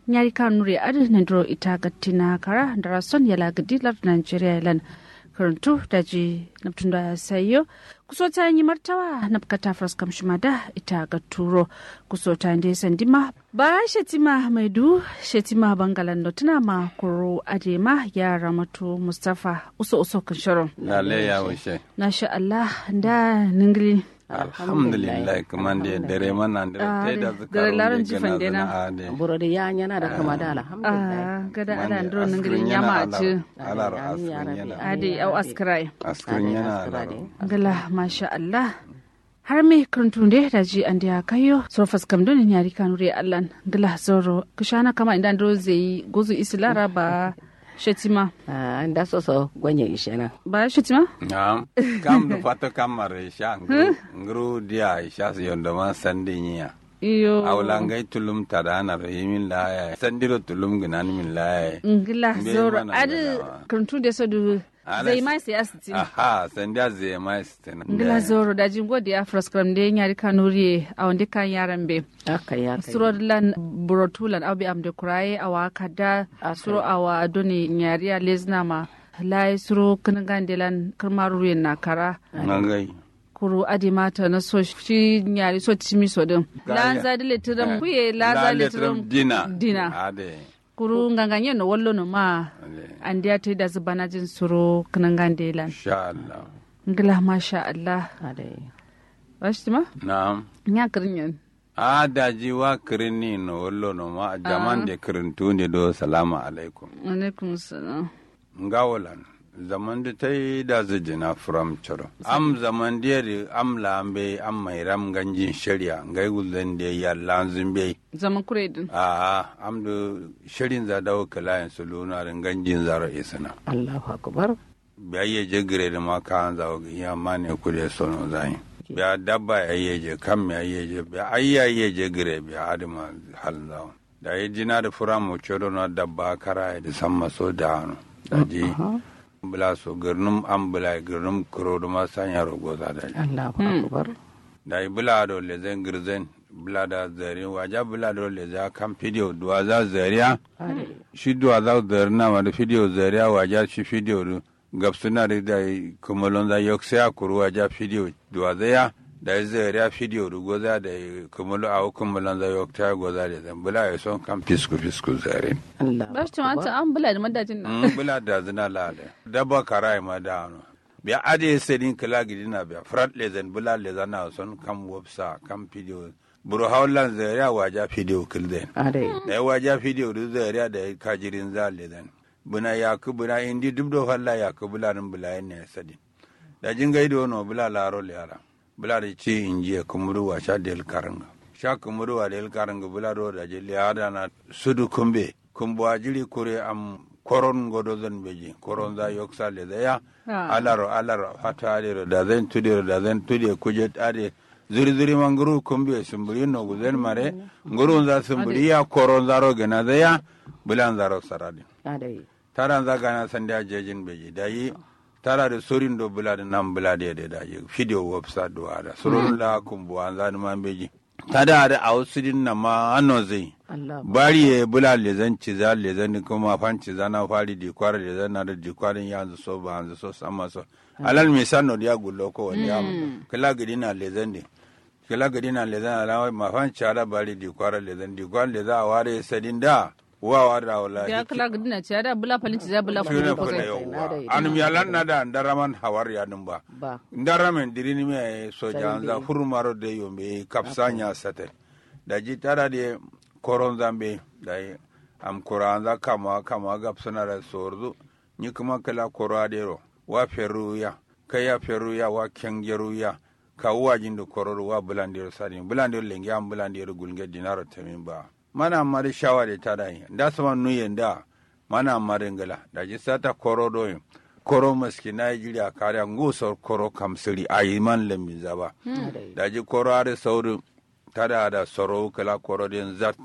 nyari kanuri adi nandro ita gattina kara darason yala gadi lar nigeria lan karantu daji naptunda sayo kusota yi martawa na bukata fraskam shimada ita ga turo kusota ndi sandima ba shetima maidu shetima bangalan notuna ma kuro adema ya ramatu mustafa uso uso kan sharon lale ya wuce na sha Allah da ningili alhamdulillah kaman da dare mana da ta da zuka dare laron jifan dena buro da ya yana da kama da alhamdulillah gada ala ndro ningili nyama a ci alar askirin yana adi au askrai askirin yana alar gala masha Allah har me kantunde da ji an da kayo so faskam don ne yari kanure Allah gala zoro kushana kama inda ndro zai gozu islara ba shetima ah da so so gwanye ishena ba shetima na'am kam da fata kamar isha ngru dia isha su yondo ma sandi niya iyo awlangai tulum tadana ro yimin laya sandiro tulum ginan min laya ngila Mbe zoro mana adi ngalawa. kantunde so du Ala- zai mai sai asiti aha sandia zai mai stena ngila zoro da jingo da faskam de yari kanure a wanda kan yaran be aka ya kai suro lan burotulan abi am de kuraye awa kada Okay. suro awa doni nyariya lezna ma lai suro kanagan delan karmaru yen na kara ngai kuru adi mata na so shi nyari so timi so din Gaya. lanza dile tiram kuye lanza dile tiram dina dina ade kuru nganganye no wallo no ma ade andiya te da zubana jin suro kanagan delan insha Allah ngila masha Allah ade washtima na'am nya kirinyen a daji wa kirini no wollo no ma jaman de kirintunde do salamu alaikum alaikum salam ngawolan zaman da ta yi da zijina from choro am zaman da yari am lambe am mai ram ganjin shari'a ngai gulden da ya lanzin bai zaman kure din a am da shirin za dawo kalayan su luna rin ganjin zaro isana Allahu akbar biya ye je gire da ma ka an zawo ya ma ne kude sono zai biya dabba ya ye je kam ya ye je biya ai ya ye je gire biya adama hal zawo da yi jina da fura mu choro na dabba kara da samma so da hanu da ji bula so girnum am bula girnum kuro da ma sanya rogo za da ji Allahu akbar da yi bula do le zen girzen bula da zari waja bula do le za kan fidiyo duwa za zariya ade shi duwa za zari na ma da fidiyo zariya waja shi fidiyo du gabsuna da da yi kumalon za yok sai kuru waja fidiyo duwa zaya da yi zariya fidiyo du goza da yi kumalo a kumalon za yok ta goza da zan bula ya son kan fisku fisku zari Allah ba shi tumata an bula da madajin nan Mm, bula da zina lale daba karai ma da ano biya ade sedin kala gidina biya frat lezen bula lezan na son kam websa kam video buru haulan zaria waja video kilden ade da ya waja video du zaria da ya kajirin za lezen buna ya ku buna indi dubdo falla ya ku bula nin bula ne sedin da jin gaido no bula laro lera bula da ci injiya kumuru wa sha del karanga sha kumuru wa del karanga bula do da je liada na sudu kumbe kumbo ajiri kure am koron godo zan beji koron za yoksa le da ya Ah. alaro alaro fata adiro da zan tudiro da zan tudiye kuje ade zuri zuri manguru kumbe sumburi no guzen mare nguru za sumburi ya koron zaro gena da ya bulan zaro saradi ade taran za gana sanda jejin beji da yi tara da sorin do bula da nan bula da da da yi video website do ada surun la kumbu an za man beji tada da ausudin na ma anno zai Allah bari ya bula lezan ciza lezan kuma fan ciza na fari di kwara lezan na da di kwarin ya hanzu so ba hanzu so sama so alal misal no dia gullo ko wani ya kala gidi na lezan ne kala gidi na lezan ala ma fan cara bari di kwara lezan di kwara lezan a ware sadin da wa wa da wala ya kala gudina ce da bula falin ci za bula falin shine ko fa sai yawa anum yalan na da ndaraman hawar ya dum ba ba ndaramen dirini me soja anza hurmaro de yombe kapsanya sate da ji tara de koron zambe da yi am koranza kama kama gapsana da sorzu ni kuma kala koradero wa feruya kaya feruya wa kengeruya ka wajin da kororo wa bulandero sadi bulandero lengi am bulandero gulge dinaro tamin ba mana mari shawari tada yi da sama nuyen da mana mari ngala da ji sata korodo yi koro maski Nigeria kare ngusor koro kamsiri ayi man lembi zaba ade da ji koro are sauri tada da soro kala koro den zat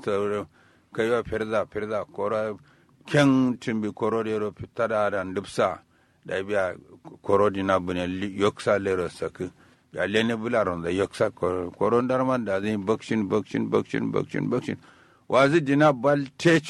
kayo firza firza koro ken timbi koro de ro tada da ndupsa da biya koro dina bune li- yoksa lero sak ya lene bularon da yoksa koro koro darman da zai bakshin bakshin bakshin bakshin bakshin wazi dina bal